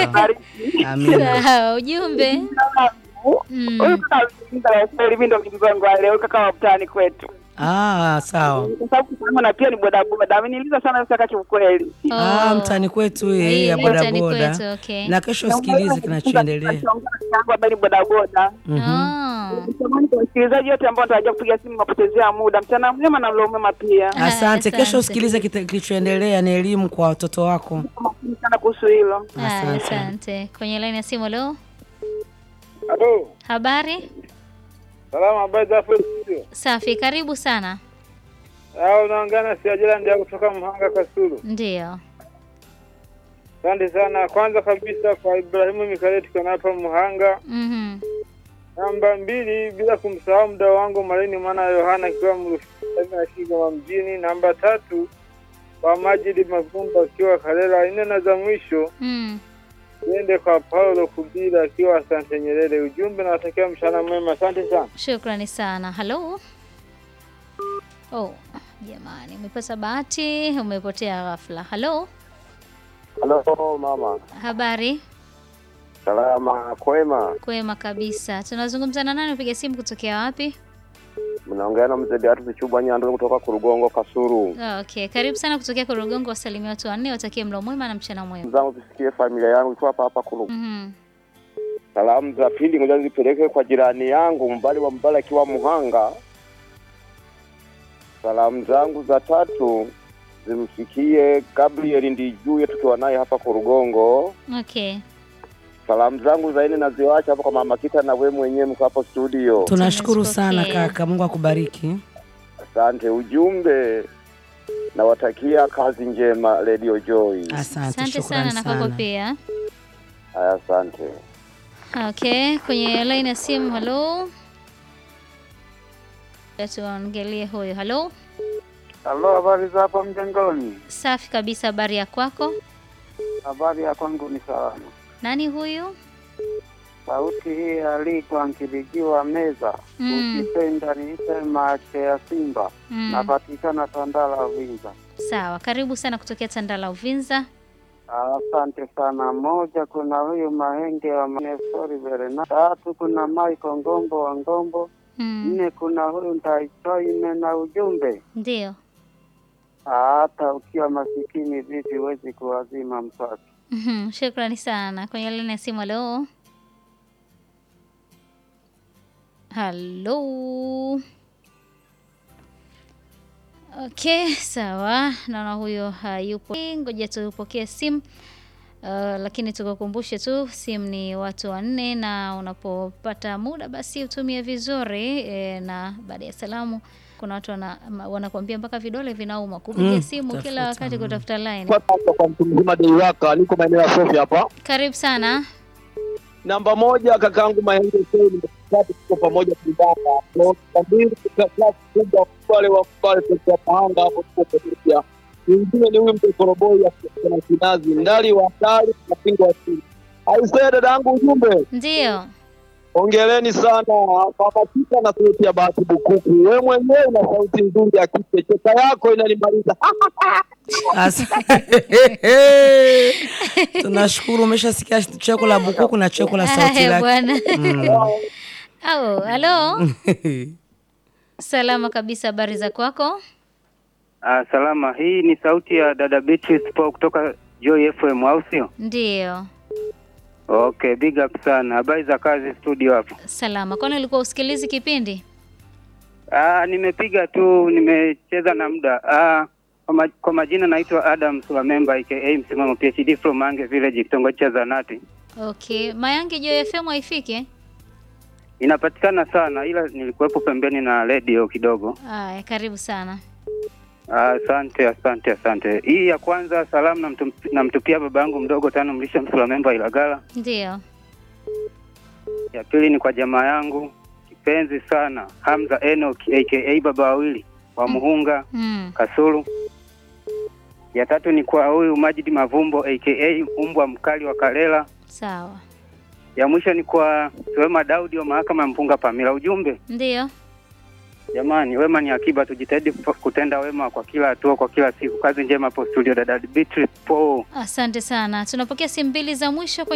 Bariki. Amina. Sawa, ujumbe. Mm. Huyu kaka mzungumza ya kweli, mimi ndo mjumbe wangu wa leo, kaka wa mtaani kwetu, Ah, sawa. kwa sababu kama na pia ni bodaboda, ameniuliza sana sasa kaka, kiukweli Ah, Oh. mtani kwetu hii Hii ya ni mtaani bodaboda. kwetu, okay. Na kesho sikilize kinachoendelea. ambaye ni bodaboda. Oh. Samahani kwa wasikilizaji wote ambao wanatarajia kupiga simu, mapotezea muda. Mchana mwema na mlo mwema pia. Ah, Asante. Kesho asante. usikilize kita- kilichoendelea, ni elimu kwa watoto wako. Makini sana kuhusu hilo. Ah, Asante. Asante. Kwenye laini ya simu leo. Halo, Habari? salama, habari za hapo studio? Safi, karibu sana. Au unaongea na Siajira ndio kutoka Mhanga Kasulu. Ndio. Asante sana. Kwanza kabisa kwa Ibrahimu Mikaeli tuko hapa Mhanga. Mhm. Namba mbili, bila kumsahau mdau wangu Malini mwana wa Yohana akiwa Mrufiki na Kigoma mjini. Namba tatu kwa Majidi Mavumba akiwa Kalela. Nne na za mwisho Mm. niende kwa Paulo Kubila akiwa Asante Nyerere. Ujumbe nawatakia mchana mwema. Asante sana. Shukrani sana. Halo. Oh, jamani, umepata bahati, umepotea ghafla. Halo. Halo mama, Habari? salama kwema. Kwema kabisa. Tunazungumza na nani? Upiga simu kutokea wapi? Mnaongea na mzee Beatrice Chubwa Nyando kutoka Kurugongo Kasuru. Ah, Okay, karibu sana kutokea Korogongo. Wasalimia watu wanne, watakie mlo mwema na mchana mwema. Zangu tusikie familia yangu iko hapa hapa Kuru. Mhm. Salamu za pili ngoja zipeleke kwa jirani yangu mbali wa mbali akiwa Muhanga. Salamu zangu za tatu zimfikie Gabriel Ndijuye tukiwa naye hapa Kurugongo. Okay. Salamu zangu za nne naziwacha hapa kwa mama Kita na we mwenyewe mko hapo studio. Tunashukuru sana Tumezipokea. kaka, Mungu akubariki. Asante. Ujumbe nawatakia kazi njema Radio Joy. Asante, Asante shukrani sana na kwako sana. pia. Haya, asante. Okay, kwenye line ya simu. Halo. Tuangalie huyo. Halo. Halo, habari za hapa mjengoni? Safi kabisa, habari ya kwako? Habari ya kwangu ni salama. Nani huyu? Sauti hii alikuwa nkilijiwa meza Mm. ukipenda niite mache ya Simba Mm. napatikana Tandala Vinza. Sawa, karibu sana kutokea Tandala Uvinza. Asante sana. Moja, kuna huyu Mahenge wa Manesori Verena. Tatu, kuna Michael Ngombo wa Ngombo. Mm. Nne, kuna huyu Ndaichoime na ujumbe, Ndio. hata ukiwa masikini vipi huwezi kuwazima mswaki. Mhm, Shukrani sana. Kwenye line ya simu. Halo. Halo. Okay, sawa. Naona huyo hayupo. Ngoja tupokee simu. Uh, lakini tukukumbushe tu simu ni watu wanne, na unapopata muda basi utumie vizuri e, na baada ya salamu kuna watu wana, ma- wanakuambia mpaka vidole vinauma kupiga Mm, simu kila tafuta, wakati mm. kutafuta line. Kwa sasa kwa mtu mzima Deiwaka, niko maeneo ya Sofia hapa. Karibu sana. Namba moja kakangu Mahenge Said, tatu tuko pamoja kulibanda. Namba mbili kwa klasi kubwa wale wa pale kwa Pahanga hapo tuko pamoja. Mwingine ni huyu mtokoroboi na kinazi ndali wa ndali na pingo wa chini. Aisee dadangu, ujumbe Ndio. ongeleni sana pamasika na sauti ya bahati bukuku. We mwenyewe una sauti nzuri ya kike, cheka yako inanimaliza. Asa- Tunashukuru, umeshasikia cheko la bukuku na cheko la sauti Haya lake. bwana. Mm. Au, halo. Salama kabisa, habari za kwako? Ah, salama. Hii ni sauti ya dada Beatrice Paul kutoka Joy FM, au sio? Ndio. Okay, big up sana. Habari za kazi studio hapo? Salama. Kwani ulikuwa usikilizi kipindi? Ah, nimepiga tu, nimecheza na muda. Ah, kwa, ma, kwa majina naitwa Adam Sulamemba aka msimamo PhD from Mange Village, kitongoji cha Zanati. Okay. Mayange Joy FM haifiki? Inapatikana sana ila nilikuwepo pembeni na radio kidogo. Haya, karibu sana. Ah, Asante, asante, asante. Hii ya kwanza salamu namtum, namtupia baba yangu mdogo tano mlisha Msulamemba Ilagala. Ndio. Ya pili ni kwa jamaa yangu kipenzi sana Hamza Enoch aka baba wawili wa Muhunga Mm. Kasulu. Ya tatu ni kwa huyu Majidi Mavumbo aka umbwa mkali wa Kalela. Sawa. Ya mwisho ni kwa Wema Daudi wa mahakama ya Mpunga Pamila. Ujumbe Ndio. jamani, wema ni akiba, tujitahidi kufa- kutenda wema kwa kila hatua, kwa kila siku. Kazi njema hapo studio, dada Beatrice Paul. Asante sana. Tunapokea simu mbili za mwisho